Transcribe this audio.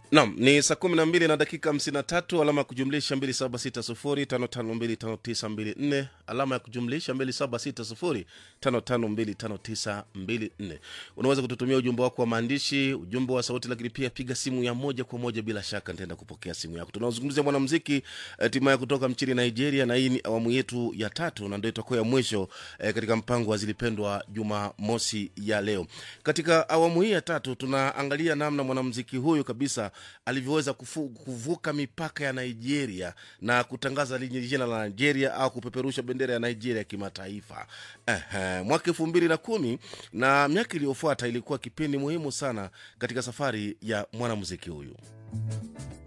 Nam ni saa kumi na mbili na dakika hamsini na tatu alama ya kujumlisha mbili saba sita sufuri tano tano mbili tano tisa mbili nne alama ya kujumlisha mbili saba sita sufuri tano tano mbili tano tisa mbili nne unaweza kututumia ujumbe wako wa maandishi ujumbe wa sauti lakini pia piga simu ya moja kwa moja bila shaka nitaenda kupokea simu yako tunaozungumzia mwanamziki hatimaye kutoka nchini nigeria na hii ni awamu yetu ya tatu na ndio itakuwa ya mwisho eh, katika mpango wa zilipendwa juma mosi ya leo katika awamu hii ya tatu tunaangalia namna mwanamziki huyu kabisa alivyoweza kufu, kuvuka mipaka ya nigeria na kutangaza liji- jina la nigeria au kupeperusha bendera ya nigeria kimataifa Ehe, mwaka elfu mbili na kumi na miaka iliyofuata ilikuwa kipindi muhimu sana katika safari ya mwanamuziki huyu